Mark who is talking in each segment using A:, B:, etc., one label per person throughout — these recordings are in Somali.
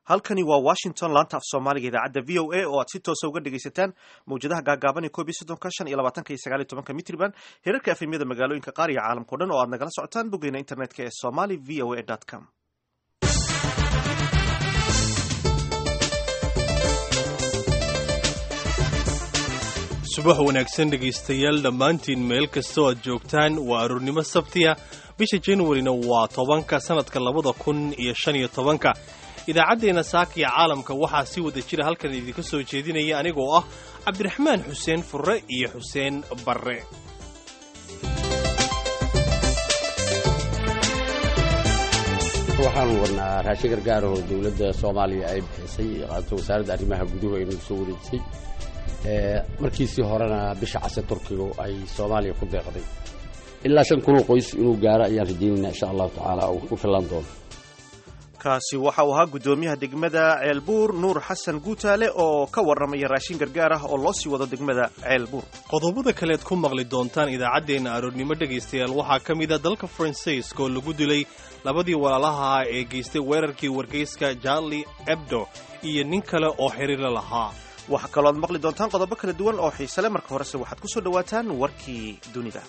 A: halkani waa washington laanta af soomaaliga idaacadda v o a oo aad si toosa uga dhegaysataan mawjadaha gaagaaban ee koob iyo soddonka shan iyo labaatanka iyo sagaal iyo tobanka mitriban heerarka efemyada magaalooyinka qaar iyo caalamkao dhan oo aad nagala socotaan boggeena internetka ee somali v o a com
B: subax wanaagsan dhegaystayaal dhammaantiin meel kastoo aad joogtaan waa aroornimo sabtiya bisha januarina waa tobanka sannadka labada kun iyo shan iyo tobanka idaacaddeenna saakiya caalamka waxaa si wada jira halkan idinka soo jeedinaya anigoo ah cabdiraxmaan xuseen furre iyo xuseen barre
C: waxaanu wadnaa raashin gargaar oo dowladda soomaaliya ay bixisay qaabta wasaaradda arrimaha guduhu ay nagu soo wareejisay markiisii horena bisha case turkigu ay soomaaliya ku deeqday ilaa shan kunoo qoys inuu gaaro ayaan rajaynaynaa insha allahu tacaala uu ku fillaan doono
A: kaasi waxa uu ahaa guddoomiyaha degmada ceelbuur nuur xasan guutaale oo ka warramaya raashin gargaar ah oo loo sii wado degmada ceelbuur
B: qodobada kaleed ku maqli doontaan idaacaddeenna aroornimo dhegaystayaal waxaa ka mid a dalka faransiiska oo lagu dilay labadii walaalaha ee geystay weerarkii wargeyska jarli ebdo iyo nin kale oo xiriirla lahaa
A: waxaa kaloo aad maqli doontaan qodobo kala duwan oo xiise le marka horese waxaad ku soo dhowaataan warkii dunida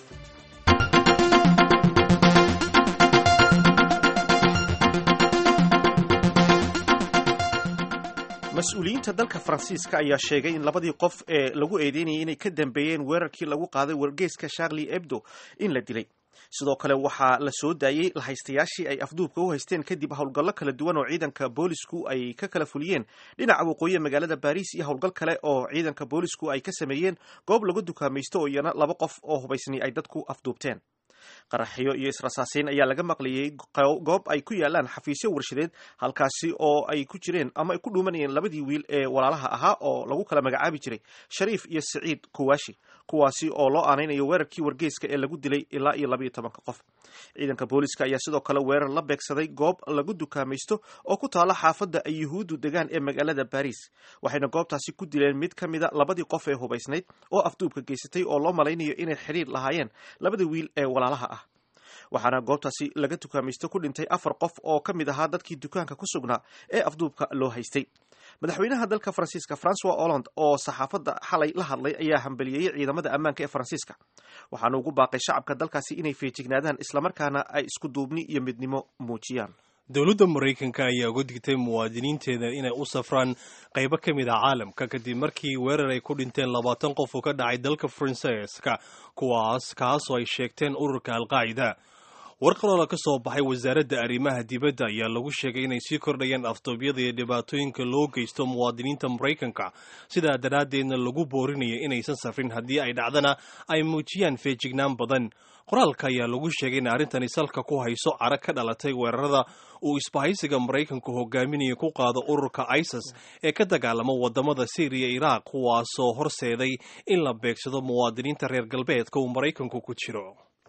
A: mas-uuliyiinta dalka faransiiska ayaa sheegay in labadii qof ee lagu eedeynayay inay ka dambeeyeen weerarkii lagu qaaday wargeyska charli ebdo in la dilay sidoo kale waxaa la soo daayey lahaystayaashii ay afduubka u haysteen kadib howlgallo kala duwan oo ciidanka boolisku ay ka kala fuliyeen dhinaca waqooyi magaalada baariis iyo howlgal kale oo ciidanka boolisku ay ka sameeyeen goob lagu dukaamaysto oo iyana laba qof oo hubaysnay ay dadku afduubteen qaraxyo iyo israsaaseyn ayaa laga maqlayay goob ay ku yaalaan xafiisyo warshadeed halkaasi oo ay ku jireen ama ay ku dhuumanayeen labadii wiil ee walaalaha ahaa oo lagu kala magacaabi jiray shariif iyo saciid kuwaashi kuwaasi oo loo aanaynayo weerarkii wargeyska ee lagu dilay ilaa iyo labaiyo tobanka qof ciidanka booliska ayaa sidoo kale weerar la beegsaday goob lagu dukaamaysto oo ku taala xaafadda ay yuhuuddu degaan ee magaalada baariis waxayna goobtaasi ku dileen mid ka mida labadii qof ee hubaysnayd oo afduubka geysatay oo loo malaynayo inay xidhiir lahaayeen labada wiil ee walaalaha ah waxaana goobtaasi laga dukaamaysto ku dhintay afar qof oo ka mid ahaa dadkii dukaanka ku sugnaa ee afduubka loo haystay madaxweynaha dalka faransiiska francois holland oo saxaafadda xalay la hadlay ayaa hambaliyeeyey ciidamada ammaanka ee faransiiska waxaana ugu baaqay shacabka dalkaasi inay feejignaadaan islamarkaana ay isku duubni iyo midnimo muujiyaan
B: dowladda maraykanka ayaa uga digtay muwaadiniinteeda inay u safraan qaybo ka mid ah caalamka kadib markii weerar ay ku dhinteen labaatan qof oo ka dhacay dalka faransiiska kuwaas kaasoo ay sheegteen ururka alqaacida war qaloola ka soo baxay wasaaradda arrimaha dibadda ayaa lagu sheegay inay sii kordhayaan afduubyada iyo dhibaatooyinka loo geysto muwaadiniinta maraykanka sidaa daraaddeedna lagu boorinayo inaysan safrin haddii ay dhacdana ay muujiyaan feejignaan badan qoraalka ayaa lagu sheegay in arrintani salka ku hayso cara ka dhalatay weerarada uu isbahaysiga maraykanku hogaaminayo ku qaado ururka isis ee ka dagaalama wadamada syriya iraaq kuwaasoo horseeday in la beegsado muwaadiniinta reer galbeedka uu maraykanku ku jiro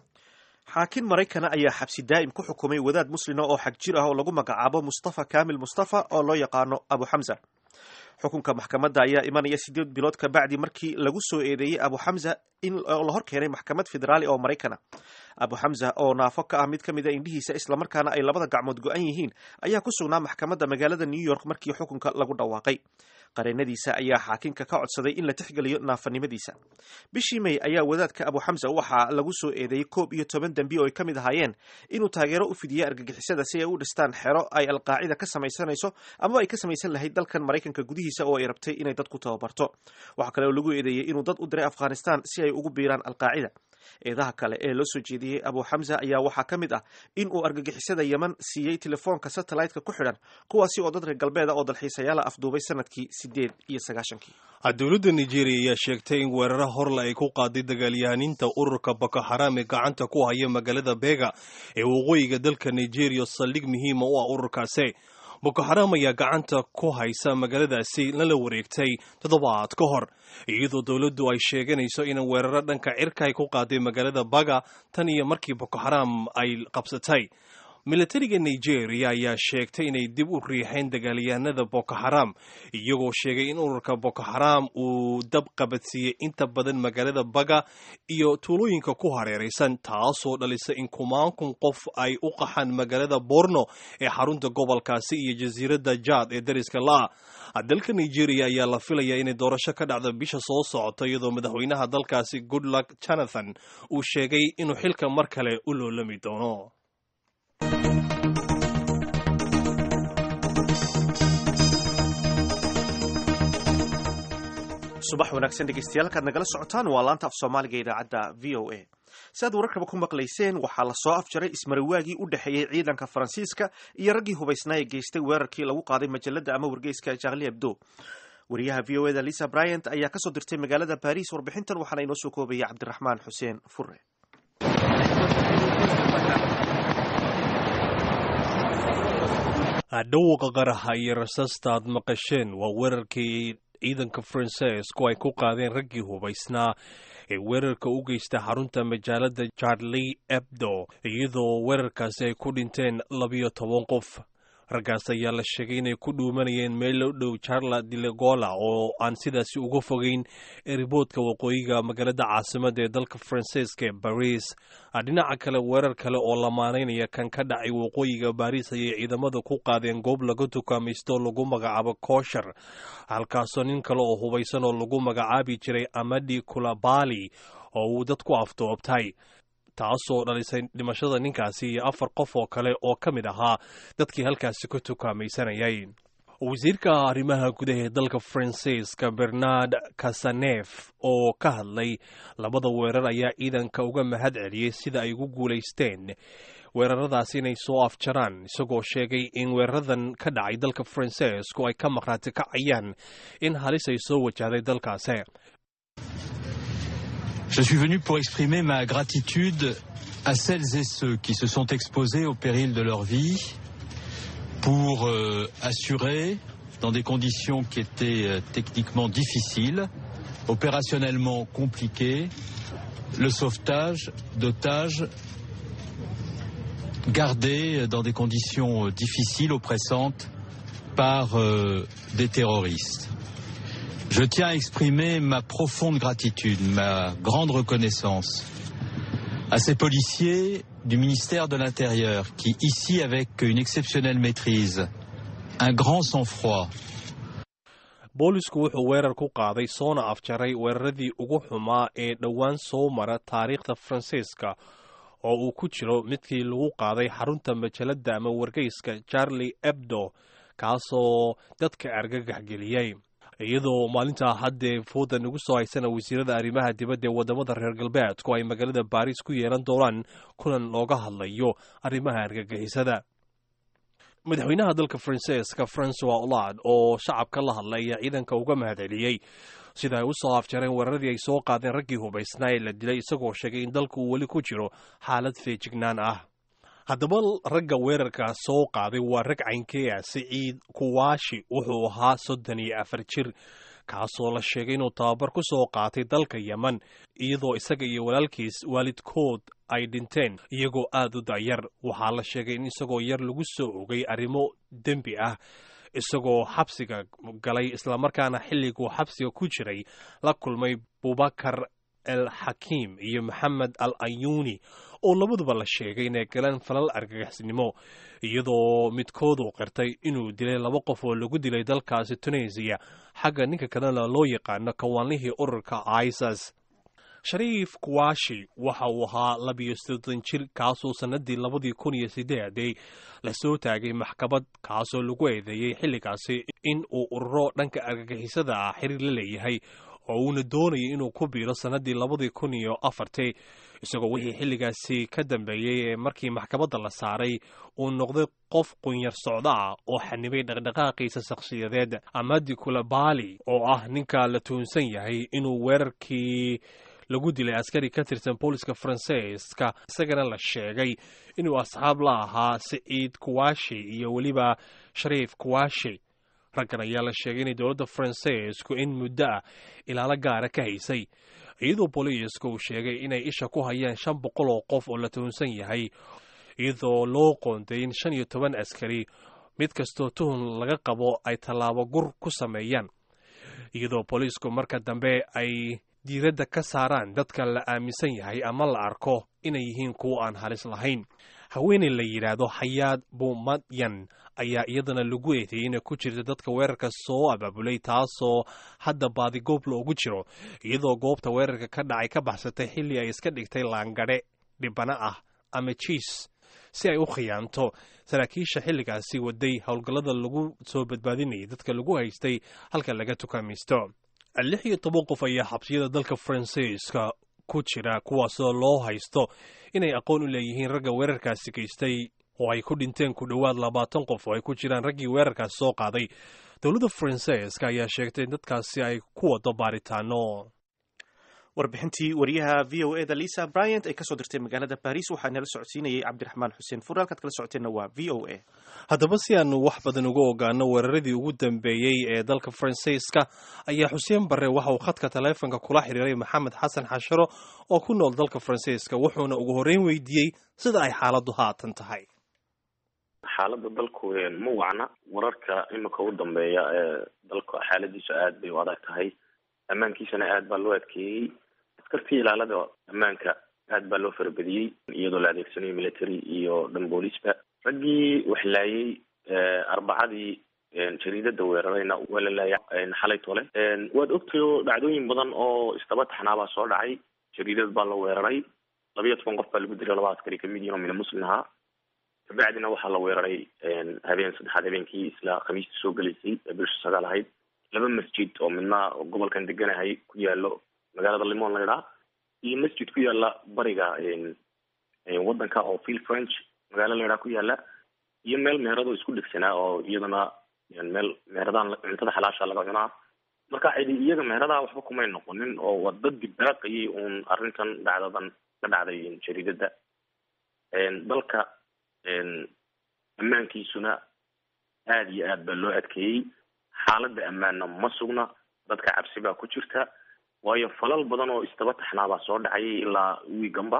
A: xaakin maraykana ayaa xabsi daa'im ku xukumay wadaad muslima oo xag jir ah oo lagu magacaabo mustafa kamil mustafa oo loo yaqaano abu xamza xukunka maxkamadda ayaa imanaya sideed bilood ka bacdi markii lagu soo eedeeyey abu xamza in la hor keenay maxkamad federaali oo maraykana abu xamza oo naafo ka ah mid ka mid a indhihiisa islamarkaana ay labada gacmood go-an yihiin ayaa ku sugnaa maxkamadda magaalada new york markii xukunka lagu dhawaaqay qareenadiisa ayaa xaakinka ka codsaday in la tixgeliyo naafanimadiisa bishii may ayaa wadaadka abu xamza waxaa lagu soo eedeeyey koob iyo toban dembi oo ay ka mid ahaayeen inuu taageero u fidiyey argagixisada si ay u dhistaan xero ay alqaacida ka samaysanayso amaba ay ka samaysan lahayd dalkan maraykanka gudihiisa oo ay rabtay inay dad ku tababarto waxaa kale oo lagu eedeeyey inuu dad u diray afghanistan si ay ugu biiraan alqaacida eedaha kale ee loo soo jeediyey abu xamza ayaa waxaa ka mid ah in uu argagixisada yeman siiyey telefoonka satellite-ka ku xidhan kuwaasi oo dad reer galbeeda oo dalxiisayaala afduubay sanadkii sideed iyo sagaashankii
B: dowladda nigeria ayaa sheegtay in weeraro horle ay ku qaaday dagaalyahaniinta ururka boko xaram ee gacanta ku haya magaalada bega ee waqooyiga dalka nigeria saldhig muhiima u ah ururkaasi boko xaram ayaa gacanta ku haysa magaaladaasi lala wareegtay toddobaad ka hor iyadoo dowladdu ay sheeganayso in weeraro dhanka cirka ay ku qaaday magaalada baga tan iyo markii boko xaram ay qabsatay milatariga nigeria ayaa sheegtay inay dib u riixeen dagaalyahanada boko xaram iyagoo sheegay in ururka boko xaram uu dab qabadsiiyey inta badan magaalada baga iyo tuulooyinka ku hareeraysan taasoo dhalisa in kumaankun qof ay u qaxaan magaalada borno ee xarunta gobolkaasi iyo jasiiradda jaad ee dariska la dalka nigeria ayaa la filayaa inay doorasho ka dhacdo bisha soo socota iyadoo madaxweynaha dalkaasi goodluck jonathan uu sheegay inuu xilka mar kale u loolami doono
A: subax wanaagsan dhegeystayaal kaad nagala socotaan waa laanta af soomaaliga idaacadda v o a si aad wararkaba ku maqlayseen waxaa lasoo afjaray ismariwaagii u dhexeeyey ciidanka faransiiska iyo raggii hubaysnaa ee geystay weerarkii lagu qaaday majalada ama wargeyska charlie hebdo wariyaha v o eda lisa bryant ayaa kasoo dirtay magaalada baris warbixintan waxaana inoo soo koobaya cabdiraxmaan xuseen fure
B: dhawqa qaraxa iyo rasaasta aad maqasheen waa weerarkii ciidanka faranseisku ay ku qaadeen raggii hubaysnaa ee weerarka u geysta xarunta majaalada charlie ebdo iyadoo weerarkaasi ay ku dhinteen labiyo toban qof raggaas ayaa la sheegay inay ku dhuumanayeen meel u dhow charla dilegola oo aan sidaasi uga fogeyn eriboodka waqooyiga magaalada caasimada ee dalka faransiiska ee baris dhinaca kale weerar kale oo lamaanaynaya kan ka dhacay waqooyiga baris ayay ciidamada ku qaadeen goob laga tukaamaysto lagu magacaabo kooshar halkaasoo nin kale oo hubaysan oo lagu magacaabi jiray amadi kulabali oo uu dadku aftoobtay taasoo dhalisay dhimashada ninkaasi iyo afar qof oo kale oo ka mid ahaa dadkii halkaasi ku tukaamaysanayay wasiirka arrimaha gudaha ee dalka faransiiska bernard kasanef oo ka hadlay labada weerar ayaa ciidanka uga mahad celiyey sida ay ugu guulaysteen weeraradaasi inay soo afjaraan isagoo sheegay in weeraradan ka dhacay dalka faransiisku ay ka maqhraati kacayaan in halis ay soo wajahday dalkaasi
D: Je suis venu pour exprimer ma gratitude à celles et ceux qui se sont exposés au péril de leur vie pour euh, assurer, dans des conditions qui étaient euh, techniquement difficiles, opérationnellement compliquées, le sauvetage d'otages gardés dans des conditions difficiles, oppressantes, par euh, des terroristes. Je tiens à exprimer ma profonde gratitude, ma grande reconnaissance à ces policiers du ministère de l'Intérieur qui, ici, avec une exceptionnelle maîtrise, un grand sang-froid,
B: boolisku wuxuu weerar ku qaaday soona afjaray weeraradii ugu xumaa ee dhowaan soo mara taariikhda faransiiska oo uu ku jiro midkii lagu qaaday xarunta majalada ama wargeyska charlie ebdo kaasoo dadka argagax geliyey iyadoo maalintaa haddee fooda nagu soo haysana wasiirada arrimaha dibadda ee waddamada reer galbeedku ay magaalada baris ku yeelan doonaan kulan looga hadlayo arrimaha argagixisada madaxweynaha dalka faransiiska francois olad oo shacabka la hadlay ayaa ciidanka uga mahad celiyey sida ay u soo afjareen weeraradii ay soo qaadeen raggii hubaysnaa ee la dilay isagoo sheegay in dalku uu weli ku jiro xaalad feejignaan ah haddaba ragga weerarka soo qaaday waa rag caynkeeya siciid kuwaashi wuxuu ahaa soddon iyo afar jir kaasoo la sheegay inuu tababar ku soo qaatay dalka yemen iyadoo isaga iyo walaalkiis waalidkood ay dhinteen iyagoo aad u dayar waxaa la sheegay in isagoo yar lagu soo ogay arrimo dembi ah isagoo xabsiga galay islamarkaana xilliguu xabsiga ku jiray la kulmay bubakar el xakiim iyo maxamed al ayuuni oo labaduba la sheegay inay galeen falal argagaxisnimo iyadoo midkoodu qirtay inuu dilay laba qof oo lagu dilay dalkaasi tunisiya xagga ninka kalena loo yaqaano kawaanlihii ururka isas shariif kuwashi waxa uu ahaa labiyo soddon jir kaasoo sannadii labadii kun iyo sideedii lasoo taagay maxkamad kaasoo lagu eedeeyey xilligaasi in uu ururo dhanka argagixisada ah xiriir la leeyahay oo uuna doonayay inuu ku biiro sannadii labadii kun iyo afartii isagoo wixii xilligaasi ka dambeeyey ee markii maxkamadda la saaray uu noqday qof qunyar socdo ah oo xanibay dhaqdhaqaaqiisa shakhsiyadeed amadi kulabali oo ah ninka la tuunsan yahay inuu weerarkii lagu dilay askari ka tirsan booliska faransiiska isagana la sheegay inuu asxaab la ahaa siciid kuwashi iyo weliba shariif kuwashi raggan ayaa la sheegay inay dowladda faransiisku in muddo ah ilaalo gaara ka haysay iyadoo booliisku uu sheegay inay isha ku hayaan shan boqol oo qof oo la tuhunsan yahay iyadoo loo qoonday in shan iyo toban askari mid kastoo tuhun laga qabo ay tallaabo gur ku sameeyaan iyadoo booliisku marka dambe ay diiradda ka saaraan dadka la aaminsan yahay ama la arko inay yihiin kuwa aan halis lahayn haweeney la yidhaahdo xayaad bumadyan ayaa iyadana lagu eedeeyey inay ku jirta dadka weerarka soo abaabulay taasoo hadda baadigoob loogu jiro iyadoo goobta weerarka ka dhacay ka baxsatay xilli ay iska dhigtay laangadhe dhibana ah ama jiis si ay u khiyaanto saraakiisha xilligaasi waday howlgallada lagu soo badbaadinayay dadka lagu haystay halka laga tukaamaysto lix iyo toban qof ayaa xabsiyada dalka faransiiska ku jira kuwaasoo loo haysto inay aqoon u leeyihiin ragga weerarkaasi geystay oo ay ku dhinteen ku dhowaad labaatan qof oo ay ku jiraan raggii weerarkaasi soo qaaday dowladda faransiiska ayaa sheegtay in dadkaasi ay ku wado baaritaano
A: warbixintii wariyaha v o eda lisa bryant ay kasoo dirtay magaalada baris waxaa nala socodsiinayay cabdiraxmaan xuseen fur halkaad kala socoteenna waa v o a
B: haddaba si aanu wax badan uga ogaano weeraradii ugu dambeeyey ee dalka faransiiska ayaa xuseen barre waxa uu khadka taleefonka kula xiriiray maxamed xasan xasharo oo ku nool dalka faransiiska wuxuuna ugu horreyn weydiiyey sida ay xaaladdu haatan tahay
E: xaaladda dalku ma wacna wararka imika u dambeeya ee dalka xaaladiisu aad bay u adag tahay ammaankiisana aad baa loo adkeeyey askartii ilaalada ammaanka aad baa loo farabadiyey iyadoo la adeegsanayo military iyo dhan boolisba raggii wax laayay arbacadii jariidada weerarayna waa la laayay xalay tole waad ogtay oo dhacdooyin badan oo istaba taxnaabaa soo dhacay jariidad baa la weeraray labiyo toban qof baa lagu dilay laba askari kamid yihin oo mina muslim ahaa kabacdina waxaa la weeraray habeen saddexaad habeenkii isla khamiista soo gelaysay ee bisha sagaal ahayd laba masjid oo midna gobolkan deganahay ku yaalo magaalada limon la idhaa iyo masjid ku yaala bariga wadanka oo phil french magaalo la idhaa ku yaala iyo meel meherado isku dhegsanaa oo iyadana meel meheradaan cuntada xalaasha laga cunaa marka cidi iyaga meheradaha waxba kumay noqonin oo waa dad dibbaaqayay uun arrintan dhacdadan ka dhacday jariidada dalka ammaankiisuna aada iyo aad baa loo adkeeyey xaaladda ammaanna ma sugna dadka cabsi baa ku jirta waayo falal badan oo istaba taxnaabaa soo dhacayay ilaa wiiganba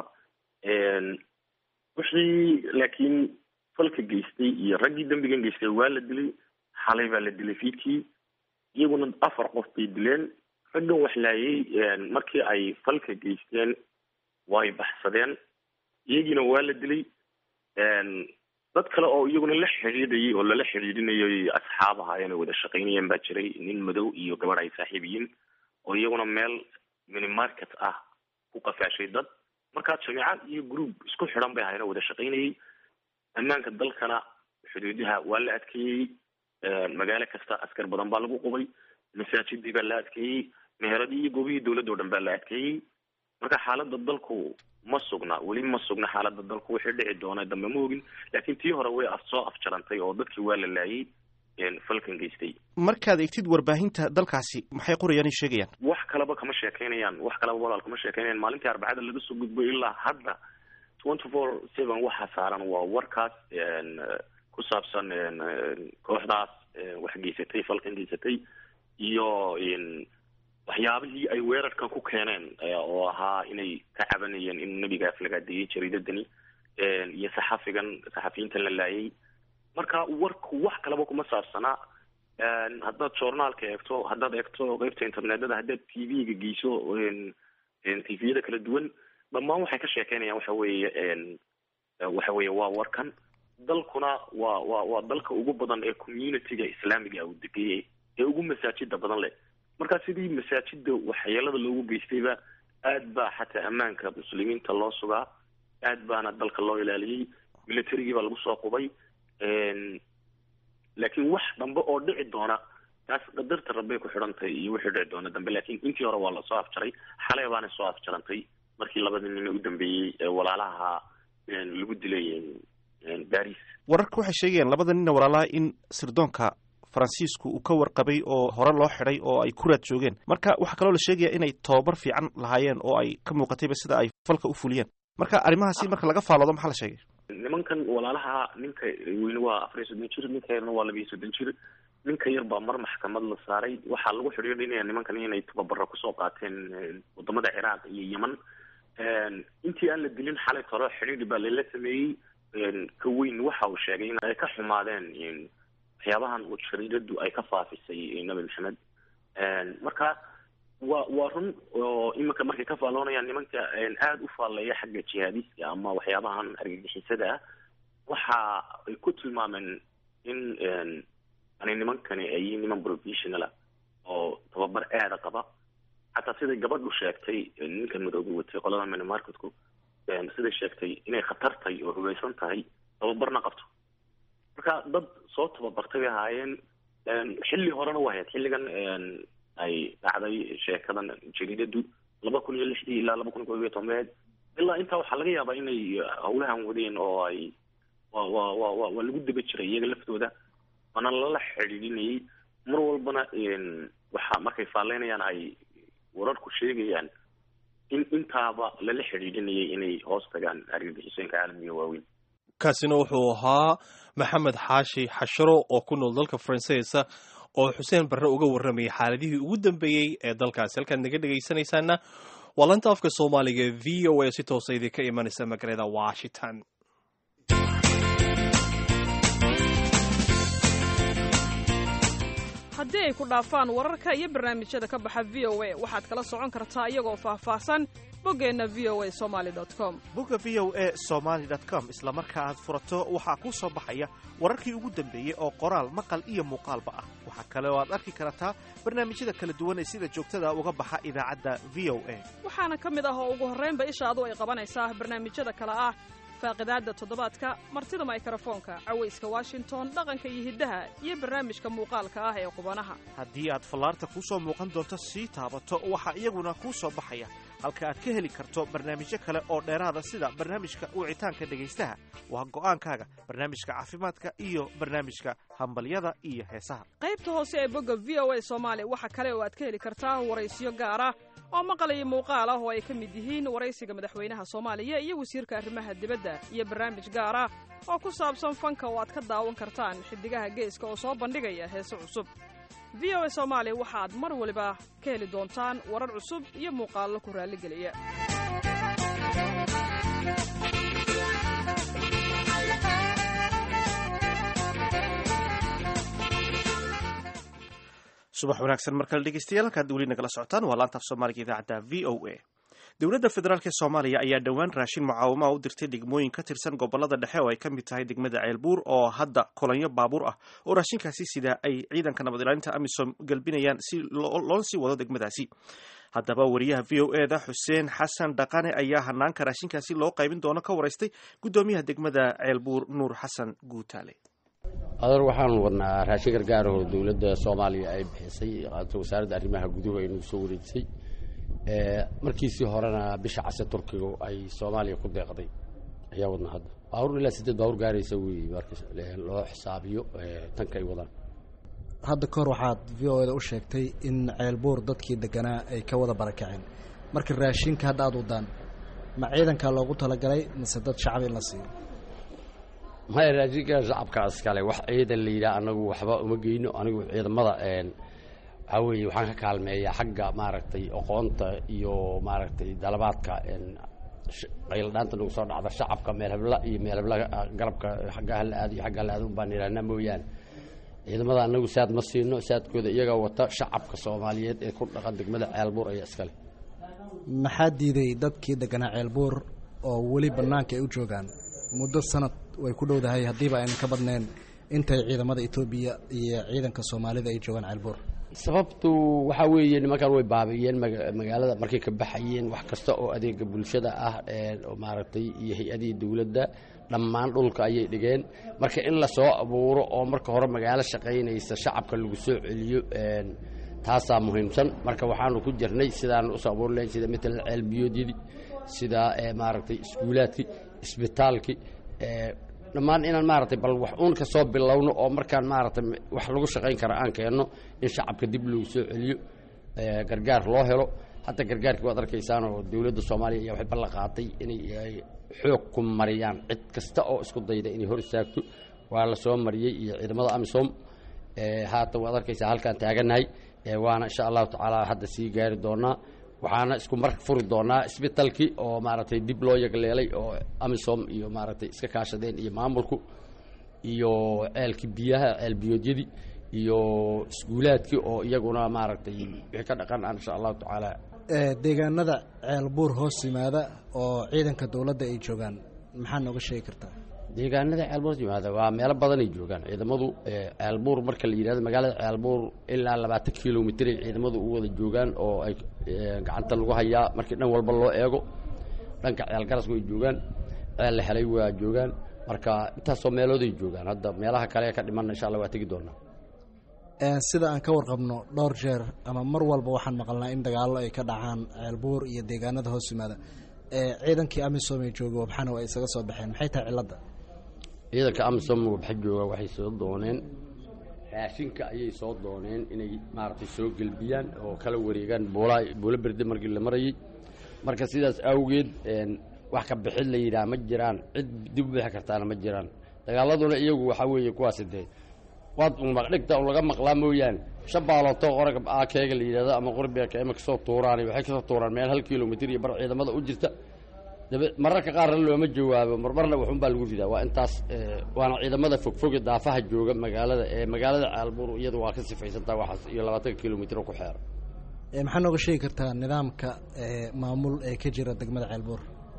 E: wixii laakiin falka geystay iyo raggii dembigan geystay waa la dilay xalay baa la dilay fiidkii iyaguna afar qof bay dileen raggan wax laayay markii ay falka geysteen way baxsadeen iyagiina waa la dilay dad kale oo iyaguna la xidhiidhayay oo lala xidhiidhinayay asxaab ahaayeen oo wada shaqaynayeen baa jiray nin madow iyo gabadh ay saaxiib yihiin oo iyaguna meel minimarket ah ku qafaashay dad markaa jameecad iyo group isku xidhan bay ahaayeen oo wada shaqaynayay ammaanka dalkana xuduudaha waa la adkeeyey magaalo kasta askar badan baa lagu qubay masaajidii baa la adkeeyey meheradii iyo goobihii dowladda o dhan baa la adkeeyey marka xaaladda dalku ma sugna weli ma sugna xaaladda dalku wixii dhici doona dambe ma ogin laakiin tii hore way soo afjarantay oo dadkii waa la laayay falkan geystay
A: markaad egtid warbaahinta dalkaasi maxay qorayaan ay sheegayaan
E: wax kaleba kama sheekeynayaan wax kaleba walaal kama sheekeynayaan maalintii arbacada laga soo gudbo ilaa hadda twenty four seven waxaa saaran waa warkaas ku saabsan kooxdaas wax geysatay falkan geysatay iyo waxyaabihii ay weerarkan ku keeneen oo ahaa inay ka cabanayeen in nebigaas lagaadeeyey jariidadani iyo saxafigan saxafiyiintan la laayay marka warku wax kalaba kuma saabsanaa haddaad journaalka eegto haddaad eegto qeybta internetada haddaad t v-ga geyso t v-yada kala duwan dhammaan waxay ka sheekeynayaan waxa weeye waxa weeye waa warkan dalkuna waa waa waa dalka ugu badan ee community-ga islaamiga uu degayay ee ugu masaajida badan leh marka sidii masaajida waxyeelada loogu geystayba aad baa xataa ammaanka muslimiinta loo sugaa aad baana dalka loo ilaaliyey militarigii baa lagu soo qubay laakiin wax dambe oo dhici doona taas qadarta rabbay ku xidhantahay iyo wixii dhici doona dambe laakiin intii hore waa lasoo afjaray xalay baana soo afjarantay markii labadii nin u dambeeyey ee walaalaha lagu dilay baris
A: wararka waxay sheegayaan labada ninna walaalaha in sirdoonka faransiisku uu ka warqabay oo hore loo xidhay oo ay ku raad joogeen marka waxaa kaloo la sheegaya inay tobabar fiican lahaayeen oo ay ka muuqatayba sida ay falka u fuliyeen marka arrimahaasi marka laga faaloodo maxaa la sheegay
E: nimankan walaalaha ninka weyne waa afar iyo soddon jir ninka yarna waa laba iyo soddon jir ninka yar baa mar maxkamad la saaray waxaa lagu xidhiidhinaya nimankan inay tababaro kusoo qaateen wadamada ciraaq iyo yeman intii aan la dilin xalay toro xidhiidhi baa lala sameeyey ka weyn waxa uu sheegay in ay ka xumaadeen waxyaabahan uu jariiradu ay ka faafisay nabi maxamed marka waa waa run oo iminka markay ka faalloonayaan nimanka aada u faalleeya xagga jihaadiska ama waxyaabahan argagixisada ah waxa ay ku tilmaameen in ani nimankani ay yihiin niman professionala oo tababar aada qaba xataa siday gabadhu sheegtay ninka madoobe watay qolada minimarketku siday sheegtay inay khatartay oo hugaysan tahay tababarna qabto marka dad soo tababartay bay ahaayeen xilli horena waa hayd xilligan ay dhacday sheekadan jariidadu laba kun iyo lixdii ilaa laba kun iyo tobanbeed ilaa intaa waxaa laga yaabaa inay hawlahan wadeen oo ay wa wa wa wa waa lagu daba jiray iyaga laftooda waana lala xidhiidhinayay mar walbana waxa markay faalleynayaan ay wararku sheegayaan in intaaba lala xidhiidhinayay inay hoos tagaan argagixisooyinka caalamiga waaweyn
B: kaasina wuxuu ahaa maxamed xaashi xasharo oo ku nool dalka faransiisa oo xuseen barre uga warramayay xaaladihii ugu dambeeyey ee dalkaasi halkaad naga dhegaysanaysaana waa lanta afka soomaaliga v o a si toosa idinka imanaysa magaalada washington
F: haddii ay ku dhaafaan wararka iyo barnaamijyada ka baxa v o a waxaad kala socon kartaa iyagoo faahfaahsan boggeenna v o a somaali com
A: bogga v o a somaali com isla marka aad furato waxaa kuu soo baxaya wararkii ugu dambeeyey oo qoraal maqal iyo muuqaalba ah waxaa kale oo aad arki kartaa barnaamijyada kala duwan ee sida joogtada uga baxa idaacadda v o a
F: waxaana ka mid ah oo ugu horraynba ishaadu ay qabanaysaa barnaamijyada kale ah faaqidaadda toddobaadka martida maykarafoonka cawayska washington dhaqanka iyo hiddaha iyo barnaamijka muuqaalka ah ee qubanaha
A: haddii aad fallaarta kuu soo muuqan doonto sii taabato waxaa iyaguna kuu soo baxaya halka aad ka heli karto barnaamijyo kale oo dheeraada sida barnaamijka wicitaanka dhegaystaha waa go'aankaaga barnaamijka caafimaadka iyo barnaamijka hambalyada iyo heesaha
F: qaybta hoose ee bogga v o a soomaali waxa kale oo aad ka heli kartaa waraysiyo gaara oo maqal iyo muuqaal ah oo ay ka mid yihiin waraysiga madaxweynaha soomaaliya iyo wasiirka arrimaha dibadda iyo barnaamij gaar ah oo ku saabsan fanka oo aad ka daawan kartaan xiddigaha geeska oo soo bandhigaya heese cusub v o a soomaali waxaad mar waliba ka heli doontaan warar cusub iyo muuqaallo ku raalligeliya
A: subax wanaagsan mar kale dhegeystayaal halkaad weli nagala socotaan waa laanta af soomaaliga idaacadda v o a dowladda federaalk ee soomaaliya ayaa dhowaan raashin mucaawamaha u dirtay degmooyin ka tirsan gobolada dhexe oo ay ka mid tahay degmada ceelbuur oo hadda kolonyo baabuur ah oo raashinkaasi sida ay ciidanka nabad ilaalinta amisom galbinayaan si loona sii wado degmadaasi haddaba wariyaha v o e da xuseen xasan dhaqane ayaa hanaanka raashinkaasi loo qaybin doono ka waraystay guddoomiyaha degmada ceelbuur nuur xasan guutaale
C: adeer waxaanu wadnaa raashin gargaarahoo dowladda soomaaliya ay bixisay wasaaradda arrimaha guduhu ay nagu soo wareejisay markiisii horena bisha case turkiga ay soomaaliya ku deeqday ayaa wadnaa hadda baabuur ilaa sideed baabuur gaaraysa wey marka loo xisaabiyo tanka ay wadaan
G: hadda kahor waxaad v o eda u sheegtay in ceelbuur dadkii deganaa ay ka wada barakaceen marka raashinka hadda aada wadaan ma ciidankaa loogu talagalay mise dad shacab in la siiyo
C: maya raashinka shacabka iskale wax ciidan la yidhaha anagu waxba uma geyno anigu ciidamada waxaa weeye waxaan ka kaalmeeyaa xagga maaragtay aqoonta iyo maaragtay dalabaadka qayladhaanta nagu soo dhacda shacabka meel hebla iyo meel hebla garabka xagga hala aado iyo xagga hala aado baan idhahnaa mooyaane ciidamada anagu saad ma siino saadkooda iyagaa wata shacabka soomaaliyeed ee ku dhaqan degmada ceelbuur ayaa iskale
G: maxaa diiday dadkii deganaa ceelbuur oo weli bannaanka ay u joogaan muddo sanad way ku dhowdahay haddiiba aynan ka badnayn intay ciidamada etoobiya iyo ciidanka soomaalida ay joogaan ceelbuur
C: sababtu waxaa weeye nimankan way baabi'iyeen magaalada markay ka baxayeen wax kasta oo adeega bulshada ah oo maaragtay iyo hay-adihii dowladda dhammaan dhulka ayay dhigeen marka in la soo abuuro oo marka hore magaalo shaqaynaysa shacabka lagu soo celiyo taasaa muhiimsan marka waxaanu ku jirnay sidaanu usoo abuuri lahayn sida matalan ceelbiyoodyadii sida maaragtay iskuulaadkii isbitaalkii dhammaan inaan maaragtay bal wax uun ka soo bilowno oo markaan maaragtay wax lagu shaqayn kara aan keenno in shacabka dib loogu soo celiyo gargaar loo helo hadda gargaarkii waad arkaysaan oo dowladda soomaaliya ayaa waxay ballan qaatay inay xoog ku mariyaan cid kasta oo isku dayda inay hor istaagto waa la soo mariyey iyo ciidamada amisom haatan waad arkaysaa halkaan taagannahay waana insha allahu tacaala hadda sii gaari doonaa waxaana isku mar furi doonaa isbitalkii oo maaragtay dib loo yagleelay oo amisom iyo maaragtay iska kaashadeen iyo maamulku iyo ceelkii biyaha ceel biyoodyadii iyo iskuulaadkii oo iyaguna maaragtay wixii ka dhaqan ah insha allahu tacaala
G: deegaanada ceelbuur hoos yimaada oo ciidanka dowladda ay joogaan maxaa nooga sheegi kartaa
C: deegaanada ceelbuur yimaada waa meelo badanay joogaan ciidamadu ceelbuur marka la yidhahdo magaalada ceelbuur ilaa labaatan kilomitr ay ciidamadu u wada joogaan oo ay gacanta lagu hayaa markii dhan walba loo eego dhanka ceelgarasku ay joogaan ceel la helay waa joogaan marka intaasoo meelooday joogaan hadda meelaha kale ee ka dhimanna insha allah waa tegi doonaa
G: sida aan ka warqabno dhowr jeer ama mar walba waxaan maqalnaa in dagaallo ay ka dhacaan ceelbuur iyo deegaanada hoos yimaada ciidankii amisom ee jooga wabxana ay isaga soo baxeen maxay tahay cilladda
C: ciidanka amisom wabxa jooga waxay soo dooneen raashinka ayay soo dooneen inay maaragtay soo gelbiyaan oo kala wareegaan buula buulo berde markii la marayey marka sidaas awgeed wax ka bixid la yidhaha ma jiraan cid dib u bixi kartaana ma jiraan dagaaladuna iyagu waxaa weeye kuwaasi dee waad maqdhigta un laga maqlaa mooyaane shabaaloto qoraga akeega la yidhahdo ama qorbiga ima kasoo tuuraan waxay kasoo tuuraan meel hal kilomitr iyo bar ciidamada u jirta dabe mararka qaarna looma jawaabo marmarna waxun baa lagu ridaa waa intaas waana ciidamada fogfoge daafaha jooga magaalada ee magaalada caalbuur iyadu waa ka sifaysantaa waxaas iyo labaatanka kilomitr ku xeera
G: maxaa nooga sheegi kartaa nidaamka maamul ee ka jira degmada ceelbuur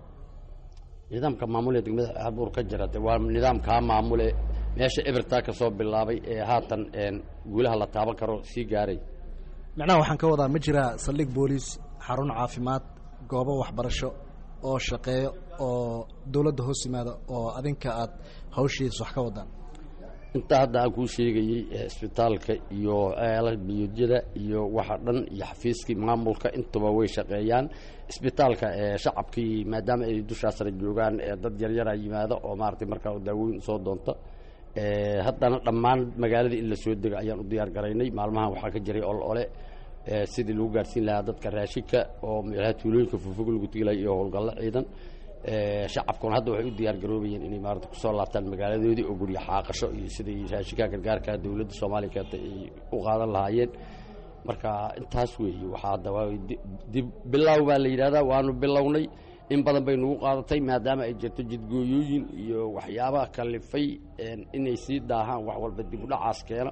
C: nidaamka maamul ee degmada caalbuur ka jira de waa nidaamkaa maamule meesha ebertaa ka soo bilaabay ee haatan guulaha la taaban karo sii gaaray
G: macnaha waxaan ka wadaa ma jiraa saldhig booliis xarun caafimaad goobo waxbarasho oo shaqeeyo oo dowladda hoos yimaada oo adinka aad hawshiis wax ka wadaan
C: intaa hadda aan kuu sheegayey isbitaalka iyo ceela biyoodyada iyo waxa dhan iyo xafiiskii maamulka intuba way shaqeeyaan isbitaalka shacabkii maadaama ay dushaasna joogaan dad yaryara yimaada oo maaragtay markaa daawooyin soo doonta haddana dhammaan magaaladii in la soo dego ayaan u diyaar garaynay maalmahan waxaa ka jiray ol ole sidii lagu gaarsiin lahaa dadka raashinka oo meelaha tuulooyinka fufog lagu tegilay iyo howlgallo ciidan shacabkuna hadda waxay u diyaar garoobayeen inay maarata kusoo laabtaan magaaladoodii oo guryo xaaqasho iyo siday raashinka gargaarka dowladda soomaaliya keentay ay u qaadan lahaayeen marka intaas weeye waxaa hadda waa dib bilow baa la yidhahdaa waanu bilownay in badan bay nagu qaadatay maadaama ay jirto jidgooyooyin iyo waxyaabaha kalifay inay sii daahaan wax walba dib u dhacaas keena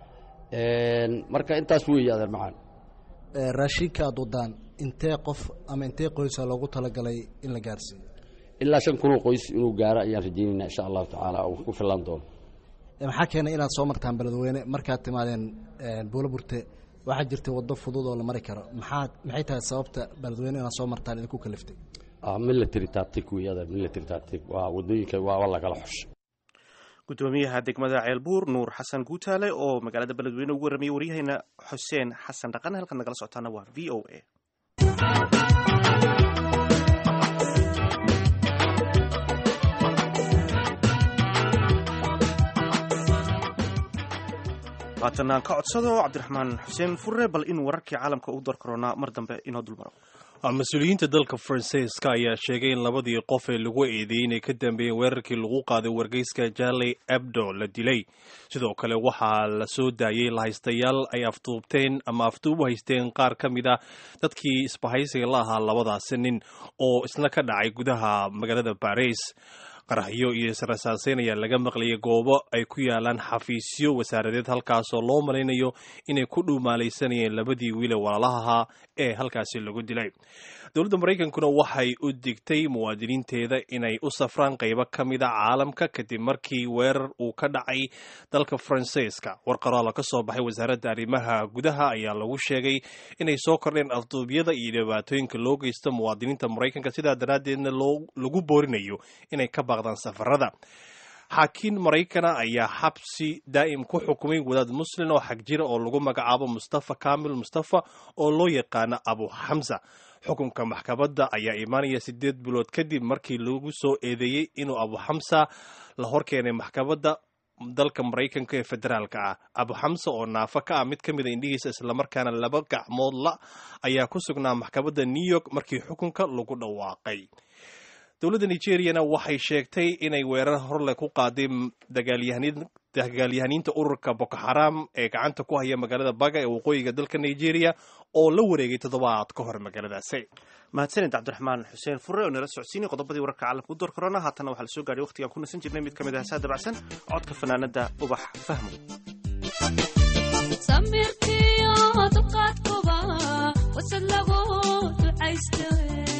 C: marka intaas weeye adeer macaan
G: raashinka aad wadaan intee qof ama intee qoysa loogu talagalay in la gaarsiiyo
C: ilaa shan kunoo qoys inuu gaaro ayaan rajaynaynaa insha allahu tacaala uu ku filan doono
G: maxaa keenay inaad soo martaan beledweyne markaad timaadeen buulo burte waxaa jirtay waddo fudud oo la mari karo maxaa maxay tahay sababta beledweyne inaad soo martaan idinku kaliftay
C: military tactic wey adeer military tactic waa waddooyinka waa lagala xusha
A: gudoomiyaha degmada ceelbuur nuur xasan guutaale oo magaalada beledweyne ugu warramiyey waryaheena xuseen xasan dhaqan halkaad nagala socotaana waa v o a haatan aan ka codsado cabdiraxmaan xuseen furre bal in wararkii caalamka u dar karoonaa mar dambe inoo dulmaro
B: mas-uuliyiinta dalka faransiiska ayaa sheegay in labadii qof ee lagu eedeeyey inay ka dambeeyeen weerarkii lagu qaaday wargeyska jarley ebdo la dilay sidoo kale waxaa la soo daayey lahaystayaal ay afduubteen ama afduub u haysteen qaar ka mid a dadkii isbahaysiga la ahaa labadaasi nin oo isna ka dhacay gudaha magaalada baris qaraxyo iyo israsaaseyn ayaa laga maqlayay goobo ay ku yaalaan xafiisyo wasaaradeed halkaasoo loo malaynayo inay ku dhuumaalaysanayeen labadii wiile walaalaha ee halkaasi lagu dilay dowladda maraykankuna waxay u digtay muwaadiniinteeda inay u safraan qaybo ka mid a caalamka kadib markii weerar uu ka dhacay dalka faransiiska war qoraala ka soo baxay wasaaradda arrimaha gudaha ayaa lagu sheegay inay soo kordheen afduubyada iyo dhibaatooyinka loo geysto muwaadiniinta maraykanka sidaa daraaddeedna lagu boorinayo inay ka baaqdaan safarada xaakiin maraykana ayaa xabsi daa'im ku xukumay wadaad muslin oo xag jira oo lagu magacaabo mustafa kamil mustafa oo loo yaqaano abu xamsa xukunka maxkamadda ayaa imaanaya sideed bilood kadib markii lagu soo eedeeyey inuu abu xamsa la horkeenay maxkamadda dalka maraykanka ee federaalka ah abu xamsa oo naafo ka ah mid ka mid a indhihiisa islamarkaana laba gacmood la ayaa ku sugnaa maxkamadda new york markii xukunka lagu dhawaaqay dowladda nigeriyana waxay sheegtay inay weerar horle ku qaaday dagaalyahaniinta ururka boko xaram ee gacanta ku haya magaalada baga ee waqooyiga dalka nigeria oo la wareegay toddobaad ka hor magaaladaasi
A: mahadsanid cabdiraxmaan xuseen fure oo nala socodsiinay qodobadii wararka caalamka u door korona haatana waxaa la soo gaadhay waqtigaan ku nasan jirnay mid ka mid ah heesaha dabacsan codka fanaanada ubax fahmo
H: samirkiyo dulqaadkuba wasad lagu ducaysta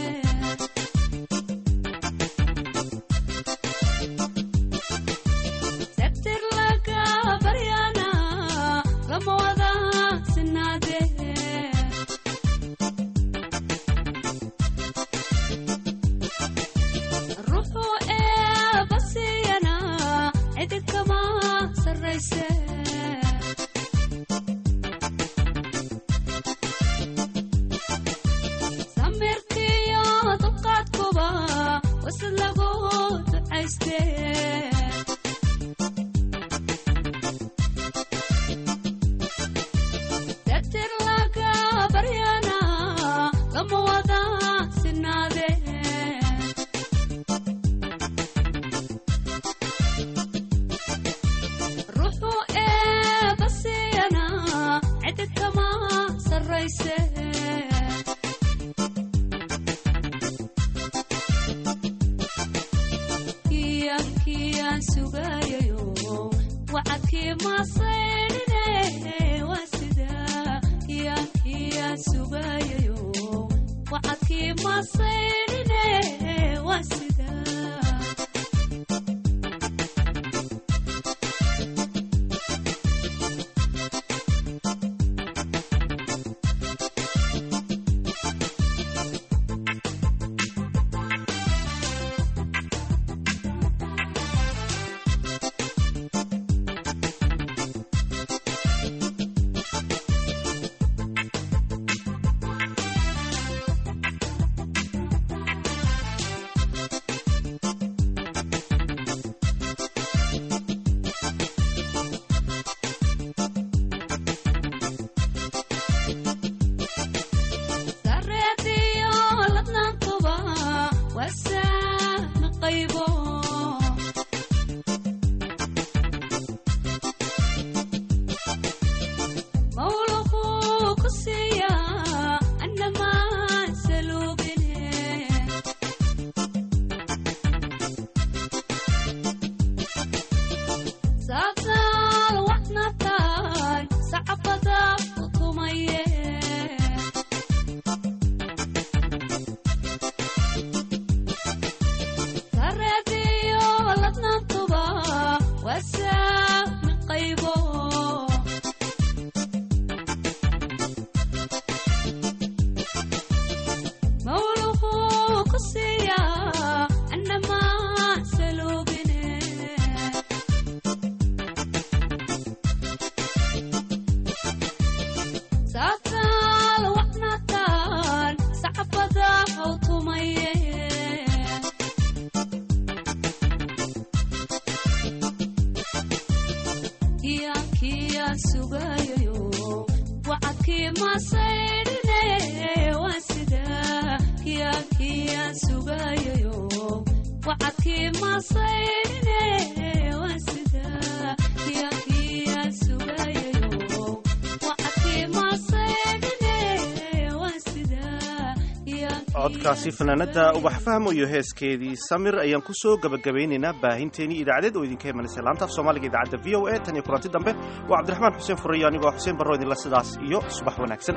H: sabtir laga baryana lama wada sinaade ruuxu ee basiyana cidi kama sarrayse samirkiyo dulqaadkuba wasad lagu ducayste sabtir laga baryana lama wada sinaade ruuxu ee basiyana cidi kama sarrayse kiyaan sugayayo wacadkii masaydhine waa sida kiyaan kiyaan sugayayo wacadkii masaydhine waa sida sareediyo ladnaantuba wasaami qaybo mawluqu ku siiya annamaan saluubine saabsaal waxnataan sacabada u tumaye sareediyo ladnaantuba wasaami qaybo mawluqu ku siiya annamaan saluubine saabsaal waxnataan sacabada u tumaye kiyaan kiyaan sugayayo wacadkii masaydhine waa sida kiyaan kiyaan sugayayo wacadkii masaydhine waa sida kiyaan kiyaan sugayayo wacadkii masaydhine waa sida kiyaan
A: codkaasi fanaanada ubax fahmo iyo heeskeedii samir ayaan ku soo gabagabaynaynaa baahinteenii idaacadeed oo idinka imanaysa laanta af soomaaliga idaacadda v o a tan iyo kulanti dambe waa cabdiraxmaan xuseen furayo anigoo xuseen barro idinla sidaas iyo subax wanaagsan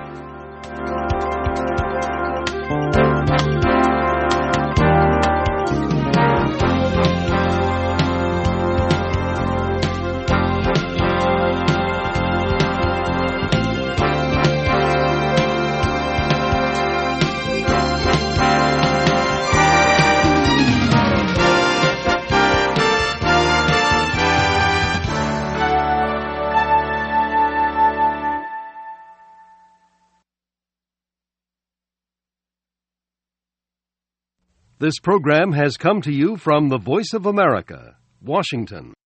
I: This program has come to you from the Voice of America, Washington.